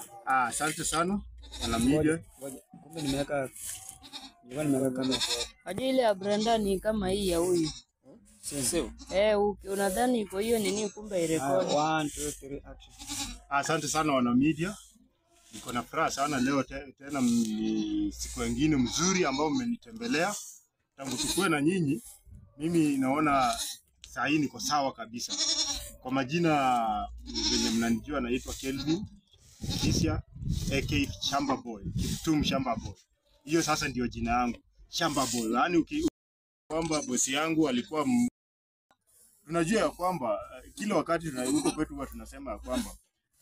Ah, asante sana wana media. Ngoja, Kumbe nimeweka nilikuwa nimeweka kamera. Hadi ile ya Brenda ni kama hii ya huyu. Sio. Eh, uki- unadhani iko hiyo nini kumbe irekodi. 1 2 3 action. Asante sana wana media. Niko na furaha sana leo te, tena ni siku nyingine mzuri ambao mmenitembelea. Tangu tukue na nyinyi, mimi naona saa hii niko sawa kabisa. Kwa majina venye mnanijua, naitwa Kelvin Kisha aka Shamba Boy, Kiptum Shamba Boy. Hiyo sasa ndio jina yangu Shamba Boy. Yaani uki kwamba bosi yangu alikuwa m... tunajua ya kwamba eh, kila wakati tuna- huko kwetu huwa tunasema ya kwamba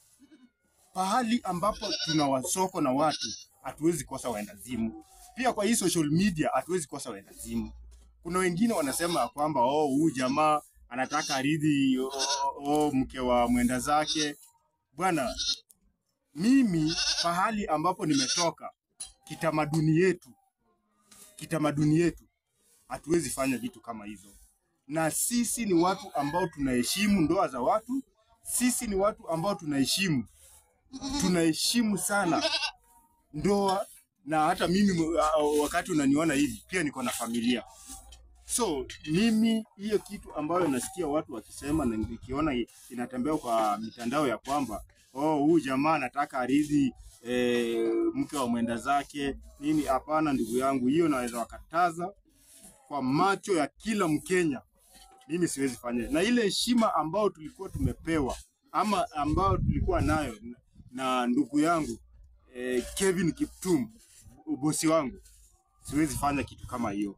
pahali ambapo tuna wasoko na watu hatuwezi kosa waendazimu. Pia kwa hii social media hatuwezi kosa waendazimu. Kuna wengine wanasema ya kwamba oh, huyu jamaa anataka aridhi oh, oh, mke wa mwenda zake. Bwana, mimi pahali ambapo nimetoka kitamaduni yetu, kitamaduni yetu hatuwezi fanya vitu kama hizo, na sisi ni watu ambao tunaheshimu ndoa za watu. Sisi ni watu ambao tunaheshimu tunaheshimu sana ndoa, na hata mimi uh, wakati unaniona hivi pia niko na familia. So mimi hiyo kitu ambayo nasikia watu wakisema na nikiona i- inatembea kwa mitandao ya kwamba oh, huyu jamaa anataka aridhi e, mke wa mwenda zake nini. Hapana ndugu yangu, hiyo naweza wakataza kwa macho ya kila Mkenya. Mimi siwezi fanya na ile heshima ambayo tulikuwa tumepewa ama ambayo tulikuwa nayo na, na ndugu yangu eh, Kevin Kiptum bosi wangu, siwezi fanya kitu kama hiyo.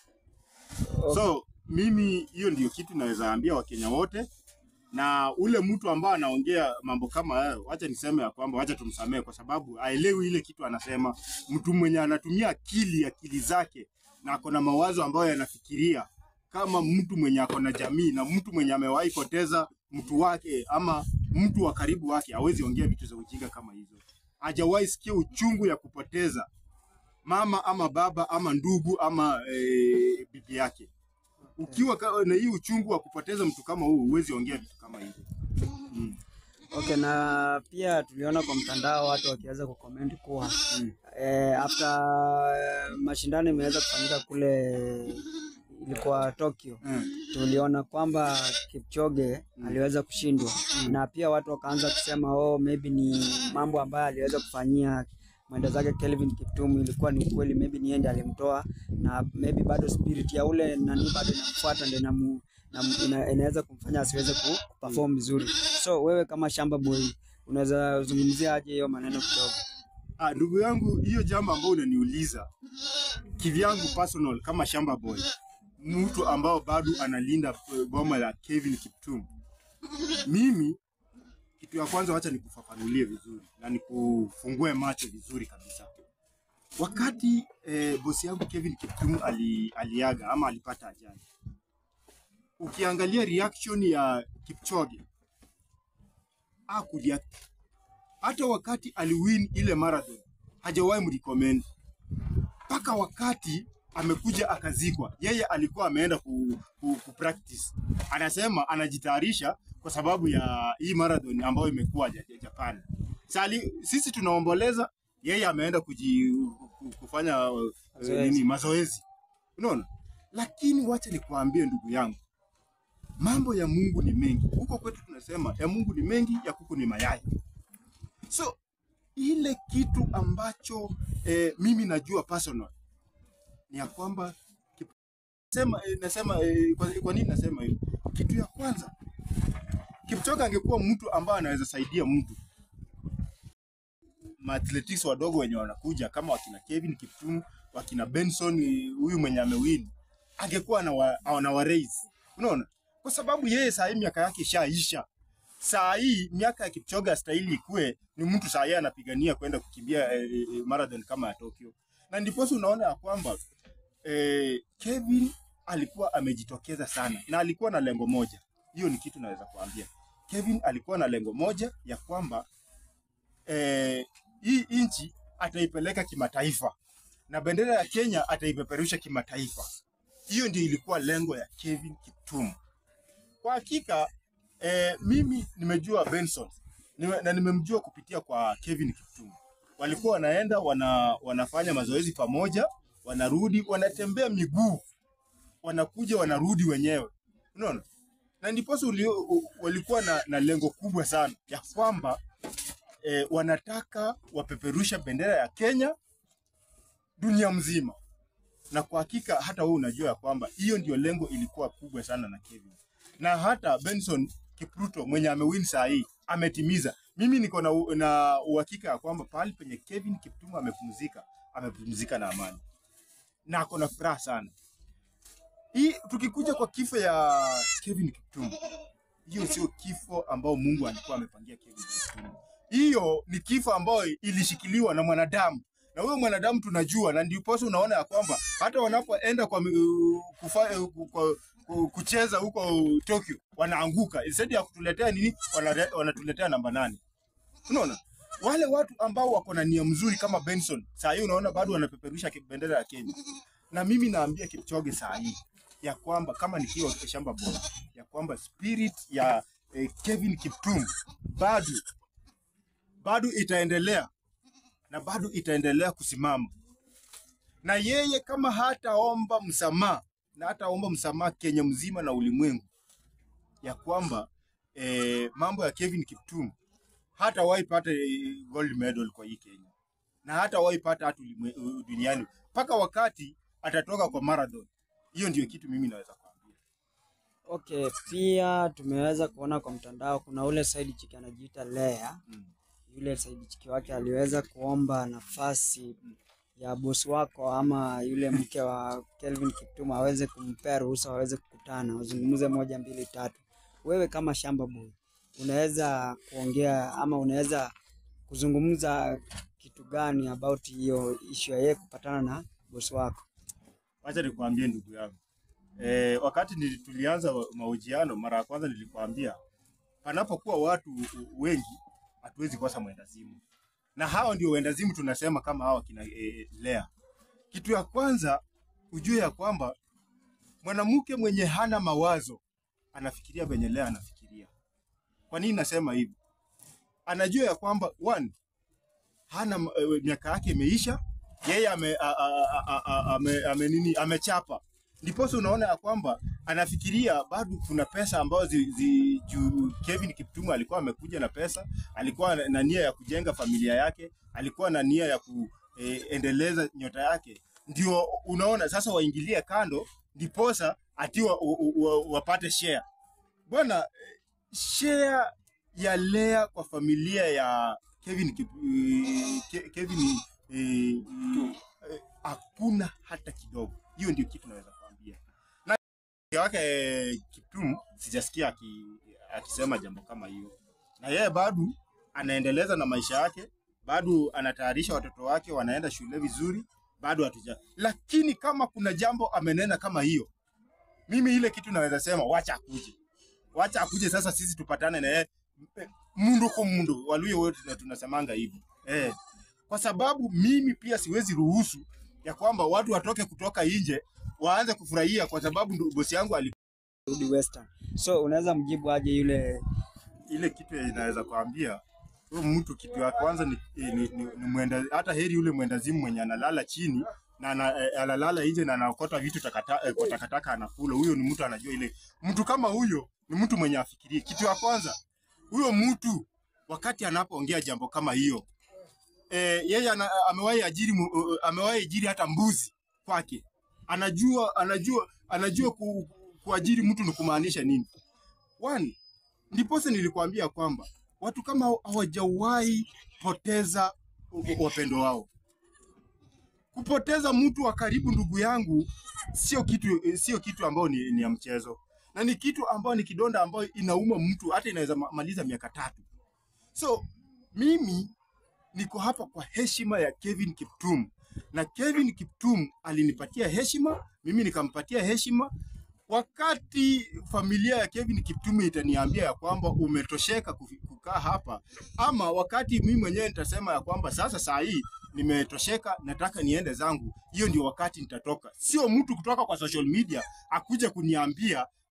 So mimi hiyo ndio kitu naweza ambia Wakenya wote, na ule mtu ambaye anaongea mambo kama hayo, wacha niseme ya kwamba wacha tumsamehe, kwa sababu aelewi ile kitu anasema. Mtu mwenye anatumia akili akili zake na ako na mawazo ambayo yanafikiria kama mtu mwenye ako na jamii na mtu mwenye amewahi poteza mtu wake ama mtu wa karibu wake, hawezi ongea vitu za ujinga kama hizo. Hajawahi sikia uchungu ya kupoteza mama ama baba ama ndugu ama e, bibi yake. Ukiwa ka- na hii uchungu wa kupoteza mtu kama huu, huwezi ongea vitu kama hivyo. Mm. Okay, na pia tuliona kwa mtandao watu wakiweza kucomment kuwa eh, after eh, mashindano imeweza kufanyika kule ilikuwa Tokyo Mm. tuliona kwamba Kipchoge aliweza kushindwa na pia watu wakaanza kusema oh, maybe ni mambo ambayo aliweza kufanyia mwenda zake Kelvin Kiptum ilikuwa ni ukweli, maybe ni yeye ndiye alimtoa na maybe bado spirit ya ule nani bado inamfuata ndio inamu na ina, inaweza kumfanya asiweze ku perform vizuri. So wewe kama Shamba Boy unaweza zungumzia aje hiyo maneno kidogo? Ah, ndugu yangu, hiyo jambo ambao unaniuliza kivyangu personal kama Shamba Boy, mtu ambao bado analinda eh, boma la Kevin Kiptum, mimi kitu ya kwanza, wacha nikufafanulie vizuri na nikufungue macho vizuri kabisa. Wakati eh, bosi yangu Kevin Kiptum ali, aliaga ama alipata ajali, ukiangalia reaction ya Kipchoge hakureact hata wakati aliwin ile marathon hajawahi mrecommend mpaka wakati amekuja akazikwa, yeye alikuwa ameenda ku, ku, ku practice. Anasema anajitayarisha kwa sababu ya hii marathon ambayo imekuwa ja- ja- Japan. Sali, sisi tunaomboleza, yeye ameenda kuji, ku- kufanya uh, Mazoezi. nini mazoezi, unaona. Lakini wacha nikuambie ndugu yangu, mambo ya Mungu ni mengi. Huko kwetu tunasema ya Mungu ni mengi, ya kuku ni mayai. So ile kitu ambacho eh, mimi najua personal ni ya kwamba Kip- sema, eh, nasema eh, kwa, kwa nini nasema hiyo? Kitu ya kwanza Kipchoge angekuwa mtu ambaye anaweza saidia mtu maathletics wadogo wenye wanakuja kama wakina Kevin Kiptum, wakina Benson, eh, huyu mwenye amewin, angekuwa anawa, anawa raise. Unaona, kwa sababu yeye saa hii miaka yake ishaisha. Saa hii miaka ya Kipchoge astahili ikue ni mtu saa hii anapigania kwenda kukimbia eh, eh, marathon kama ya Tokyo, na ndiposa unaona ya kwamba eh, Kevin alikuwa amejitokeza sana na alikuwa na lengo moja. Hiyo ni kitu naweza kuambia. Kevin alikuwa na lengo moja ya kwamba eh, hii nchi ataipeleka kimataifa na bendera ya Kenya ataipeperusha kimataifa. Hiyo ndio ilikuwa lengo ya Kevin Kiptum. Kwa hakika eh, mimi nimejua Benson Nime- na nimemjua kupitia kwa Kevin Kiptum. Walikuwa wanaenda wana, wanafanya mazoezi pamoja, wanarudi, wanatembea miguu, wanakuja wanarudi wenyewe, unaona na ndiposa uli- u- walikuwa na, na lengo kubwa sana ya kwamba eh, wanataka wapeperusha bendera ya Kenya dunia mzima, na kwa hakika hata wewe unajua ya kwamba hiyo ndio lengo ilikuwa kubwa sana na Kevin, na hata Benson Kipruto mwenye amewin saa hii ametimiza. Mimi niko na, u- na uhakika ya kwamba pahali penye Kevin Kiptum amepumzika, amepumzika na amani na ako na furaha sana. Hii tukikuja kwa kifo ya Kevin Kiptum, hiyo sio kifo ambao Mungu alikuwa amepangia Kevin Kiptum. Hiyo ni kifo ambayo ilishikiliwa na mwanadamu, na huyo mwanadamu tunajua, na ndiposa unaona ya kwamba hata wanapoenda kwa mi- kufa, kwa, ku- kucheza huko Tokyo wanaanguka, instead ya kutuletea nini, wanare- wanatuletea namba nane. Unaona wale watu ambao wako na nia mzuri kama Benson, saa hii unaona bado wanapeperusha ki- bendera ya Kenya, na mimi naambia Kipchoge saa hii ya kwamba kama nikiwa shamba bora ya kwamba spirit ya eh, Kevin Kiptum bado bado itaendelea na bado itaendelea kusimama, na yeye kama hataomba msamaha na hataomba msamaha Kenya mzima na ulimwengu, ya kwamba eh, mambo ya Kevin Kiptum hatawahi pata eh, gold medal kwa hii Kenya na hatawahi pata hata ulimwe- duniani mpaka wakati atatoka kwa marathon. Hiyo ndio kitu mimi naweza kuambia. Okay, pia tumeweza kuona kwa mtandao kuna ule side chick anajiita Lea. Mm. Yule side chick wake aliweza kuomba nafasi ya bosi wako ama yule mke wa Kelvin Kiptum aweze kumpea ruhusa waweze kukutana wazungumze moja mbili tatu. Wewe kama shamba boy unaweza kuongea ama unaweza kuzungumza kitu gani about hiyo issue ya yeye kupatana na bosi wako? Wacha nikwambie ndugu yangu e, wakati nili- tulianza mahojiano mara ya kwanza nilikwambia panapokuwa watu wengi hatuwezi kosa mwendazimu, na hao ndio wendazimu tunasema kama hawa kina e, Lea. Kitu ya kwanza ujue ya kwamba mwanamke mwenye hana mawazo anafikiria venye Lea anafikiria. Kwa nini nasema hivi? Anajua ya kwamba one, hana ma- eh, miaka yake imeisha, yeye ame, a, a, a, a, a, ame, ame nini amechapa, ndiposa unaona ya kwamba anafikiria bado kuna pesa ambazo zi, zi, juu Kevin Kiptum alikuwa amekuja na pesa, alikuwa na- na nia ya kujenga familia yake, alikuwa na nia ya kuendeleza nyota yake, ndio unaona sasa waingilie kando, ndiposa ati wa, wa, wa, wapate share bwana. eh, Share ya Lea kwa familia ya Kevin Kip, eh, Ke- Kevin eh, eh, hakuna hata kidogo. Hiyo ndio kitu naweza kuambia. Na mke wake eh, Kiptum sijasikia aki, akisema jambo kama hiyo, na yeye bado anaendeleza na maisha yake, bado anatayarisha watoto wake wanaenda shule vizuri, bado hatuja. Lakini kama kuna jambo amenena kama hiyo, mimi ile kitu naweza sema wacha akuje, wacha akuje sasa, sisi tupatane na yeye eh, mundu kwa mundu. Waluyo wote tuna- tunasemanga hivyo eh, kwa sababu mimi pia siwezi ruhusu ya kwamba watu watoke kutoka nje waanze kufurahia kwa sababu ndo bosi yangu ali Rudi Western. So unaweza mjibu aje yule ile kitu inaweza kuambia huyo mtu, kitu ya kwanza ni, ni, ni, ni mwenda, hata heri yule mwendazimu mwenye analala chini na ana- eh, analala nje na anaokota vitu takata, eh, kwa takataka anakula. Huyo ni mtu anajua ile. Mtu kama huyo ni mtu mwenye afikirie. Kitu ya kwanza, huyo mtu wakati anapoongea jambo kama hiyo eh, yeye ana, amewahi ajiri mu- uh, amewahi ajiri hata mbuzi kwake. Anajua anajua anajua ku, kuajiri mtu ni kumaanisha nini. One, ndiposa nilikwambia kwamba watu kama hao hawajawahi poteza u- u- wapendo wao. Kupoteza mtu wa karibu, ndugu yangu, sio kitu sio kitu ambao ni, ni ya mchezo, na ni kitu ambao ni kidonda ambayo inauma mtu hata inaweza ma- maliza miaka tatu. So mimi niko hapa kwa heshima ya Kevin Kiptum, na Kevin Kiptum alinipatia heshima, mimi nikampatia heshima. Wakati familia ya Kevin Kiptum itaniambia ya kwamba umetosheka kufi- kukaa hapa, ama wakati mimi mwenyewe nitasema ya kwamba sasa saa hii nimetosheka, nataka niende zangu, hiyo ndio wakati nitatoka. Sio mtu kutoka kwa social media akuja kuniambia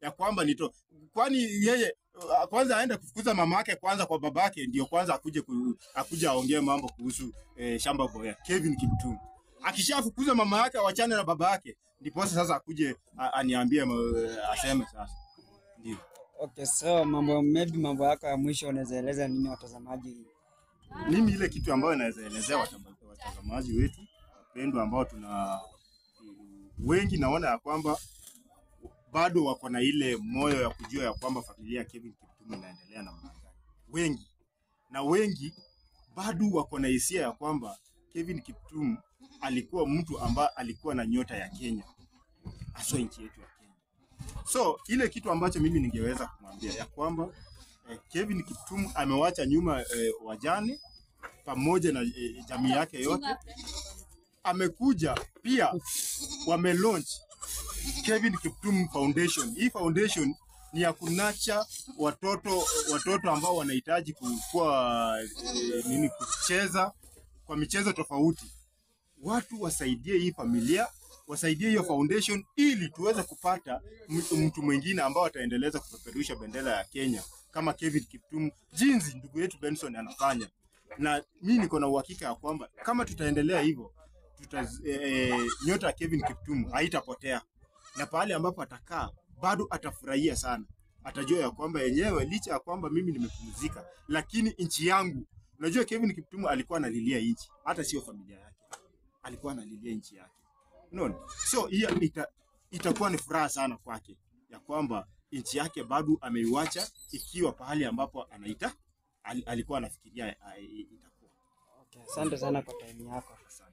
ya kwamba nito, kwani yeye uh, kwanza aende kufukuza mama yake kwanza kwa babake, ndio kwanza akuje ku, akuje aongee mambo kuhusu eh, shamba boya Kevin Kiptum. Akishafukuza mama yake awachane na baba yake, ndipo sasa akuje a- aniambie ma- aseme sasa ndio. Okay, so mambo maybe mambo yako ya mwisho unaweza eleza nini watazamaji? Mimi ile kitu ambayo naweza elezea watama- watazamaji wetu wapendwa, ambao tuna wengi, naona ya kwamba bado wako na ile moyo ya kujua ya kwamba familia ya Kevin Kiptum inaendelea namna gani. Wengi na wengi bado wako na hisia ya kwamba Kevin Kiptum alikuwa mtu ambaye alikuwa na nyota ya Kenya, haswa nchi yetu ya Kenya. So ile kitu ambacho mimi ningeweza kumwambia ya kwamba eh, Kevin Kiptum amewacha nyuma eh, wajane pamoja na eh, jamii yake yote. Amekuja pia wame launch Kevin Kiptum Foundation. Hii foundation ni ya kunacha watoto watoto ambao wanahitaji kukua eh, nini kucheza kwa michezo tofauti. Watu wasaidie hii familia, wasaidie hiyo foundation ili tuweze kupata mtu mtu mwingine ambao ataendeleza kupeperusha bendera ya Kenya kama Kevin Kiptum, jinsi ndugu yetu Benson anafanya. Na mimi niko na uhakika ya kwamba kama tutaendelea hivyo tuta, eh, nyota ya Kevin Kiptum haitapotea na pahali ambapo atakaa bado atafurahia sana. Atajua ya kwamba yenyewe licha ya kwamba mimi nimepumzika, lakini nchi yangu. Unajua Kevin Kiptum alikuwa analilia nchi, hata sio familia yake, alikuwa analilia nchi yake. Unaona, so hiyo ita, itakuwa ni furaha sana kwake ya kwamba nchi yake bado ameiwacha ikiwa pahali ambapo anaita ali, alikuwa anafikiria ah, itakuwa. Okay, asante sana kwa time yako. Asante.